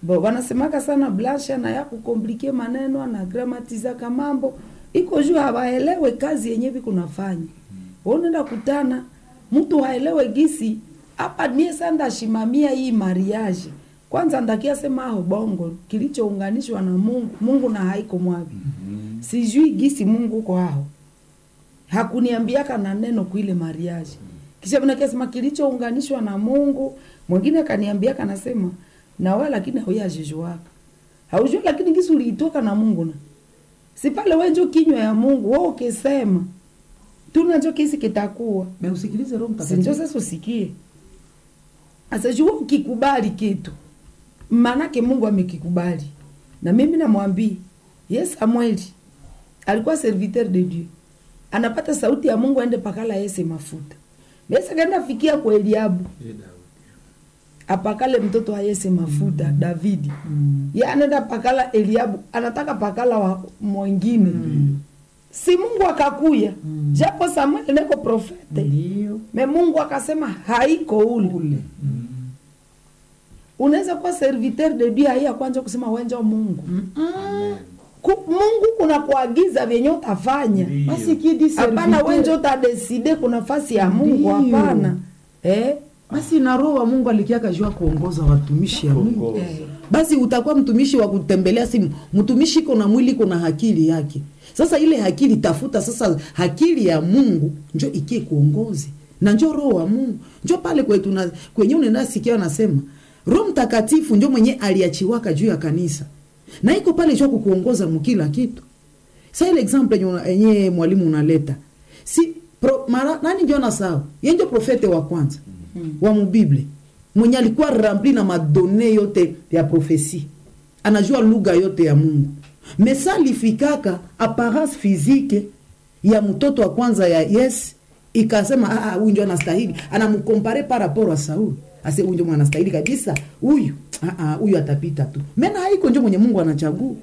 bo wanasemaka sana blasha na ya kukomplike maneno anagramatizaka mambo iko juu hawaelewe kazi yenye vikunafanya unaenda kutana mtu haelewe gisi hapa nie sanda shimamia hii mariage kwanza ndakia sema aho bongo kilichounganishwa na mungu mungu na haiko mwavi sijui gisi mungu uko aho hakuniambiaka na neno kuile mariage kisha vinakasema kilichounganishwa na mungu mwingine akaniambiaka nasema nawe lakini hauyajijuaka haujua lakini gisi uliitoka na mungu na si pale wenjo kinywa ya mungu we ukisema tunacho kisi kitakuwa Me usikilize Roho sinjo Mtakatifu. sasa usikie asajua ukikubali kitu maanake mungu amekikubali na mimi namwambia ye samueli alikuwa serviteur de dieu anapata sauti ya mungu aende pakala yese mafuta besa kaenda fikia kwa eliabu apakale mtoto wa yese mafuta mm. davidi Mm. ye anaenda pakala eliabu anataka pakala wa mwingine mm. si mungu akakuya mm. japo samueli neko profete Ndio. me mungu akasema haiko ule Ule. unaweza kuwa serviteur de dieu haiya kwanza kusema wenja mungu Ku, mungu kuna kuagiza vyenye utafanya Basi kidi hapana serviteur- wenje utadeside kuna nafasi ya mungu Ndio. hapana eh? basi na roho wa mungu alikiaka jua kuongoza watumishi ya mungu Kuongoza. Eh. basi utakuwa mtumishi wa kutembelea simu mtumishi iko na mwili iko na akili yake sasa ile akili tafuta sasa akili ya mungu njo ikie kuongozi na njo roho wa mungu njo pale kwetu na kwenye unenasikia anasema roho mtakatifu njo mwenye aliachiwaka juu ya kanisa na iko pale jua kukuongoza mukila kitu sa ile example yenye una- yenye mwalimu unaleta si pro, mara, nani njo nasahau ye njo profete wa kwanza mm. wa mubible mwenye alikuwa rempli na madone yote ya profesi anajua lugha yote ya mungu mesa alifikaka apparence physique ya mtoto wa kwanza ya yes ikasema "Ah, ah, huyu njo anastahili anamkompare par rapport a sauli ase huyu njo anastahili kabisa huyu ah, ah, huyu atapita tu mena haiko njo mwenye mungu anachagua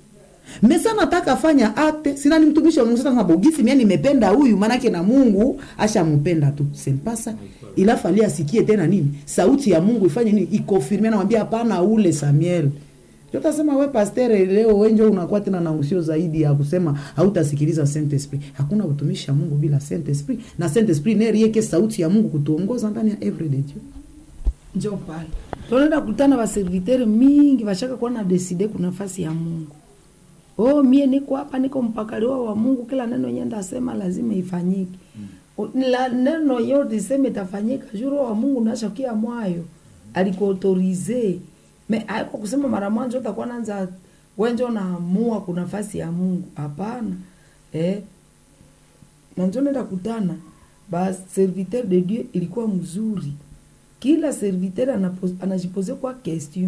mesa nataka fanya akte sina ni mtumishi wa Mungu sasa na bogisi mimi nimependa huyu manake na Mungu ashampenda tu sempasa ila fali asikie tena nini sauti ya Mungu ifanye nini ikonfirme anamwambia hapana ule Samuel Tutasema we pastor leo wenjo unakuwa tena na usio zaidi ya kusema hautasikiliza Saint Esprit. Hakuna utumishi wa Mungu bila Saint Esprit na Saint Esprit ndiye yake sauti ya Mungu kutuongoza ndani ya everyday Dieu. njo pale tunaenda kutana baservitere mingi bashaka kuwa na deside kuna nafasi ya mungu oh mie niko hapa niko mpakaliwa wa mungu kila neno yenye ndasema lazima ifanyike mm. la neno yote iseme itafanyika juro wa mungu nashakia mwayo alikuautorize me aiko kusema mara mwanzo utakuwa nanza wenjo naamua kuna nafasi ya mungu hapana eh nanjo nenda kutana ba serviteur de dieu ilikuwa mzuri kila serviteur anapo- anajipose kwa question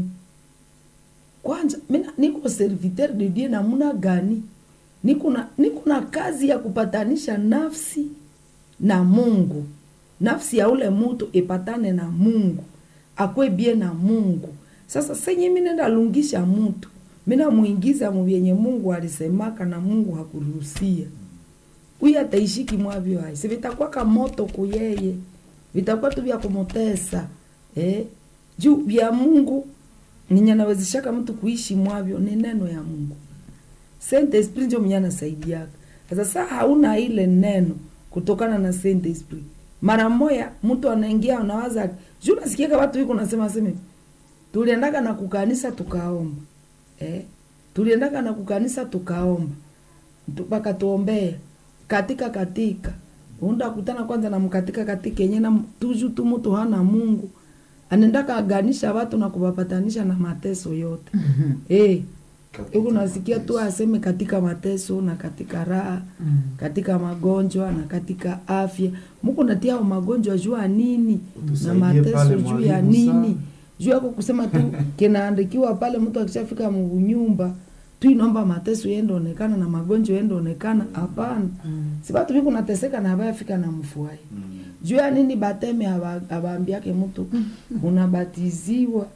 kwanza mina niko serviteur de dieu namuna gani niko na niko na kazi ya kupatanisha nafsi na mungu nafsi ya ule mutu ipatane na mungu akwe bie na mungu sasa senye mi nenda lungisha mutu mina mwingiza muvyenye mungu alisemaka na mungu hakuruhusia huyu ataishiki mwavyo hai si vitakuwaka moto kuyeye vitakuwa tu vya kumutesa eh? juu vya mungu ninye nawezeshaka mtu kuishi mwavyo ni neno ya mungu Saint Esprit ndio mwenye anasaidiaka sasa saa hauna ile neno kutokana na Saint Esprit mara moya mtu anaingia unawaza juu nasikiaka watu wiko nasema seme tuliendaka na kukanisa tukaomba eh? tuliendaka na kukanisa tukaomba mpaka tuombee katika katika unda kutana kwanza na mkatika katika yenye na tuju tu mtu hana Mungu anaendaka aganisha watu na kuwapatanisha na mateso yote eh huku nasikia tu aseme katika mateso na katika raha Mm. katika magonjwa na katika afya muku natia magonjwa juu ya nini na Utusaidie mateso pale juu ya mwalimu sana. nini juu yako kusema tu kinaandikiwa pale mtu akishafika munyumba tu inaomba mateso yende onekana na magonjwa yende onekana hapana Mm. si batu biku nateseka na bayafika na mfuai Mm. juu ya nini bateme aba- abaambiake mtu unabatiziwa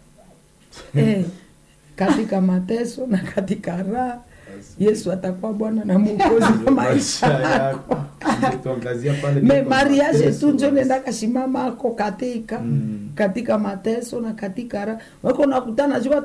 eh, katika mateso na katika raha yesu atakuwa bwana na mwokozi wa maisha yako Tuangazia pale me ndipo mariage mateso tu njo basi. nenda kashimama ako katika Mm. katika mateso na katika raha wako nakutana juu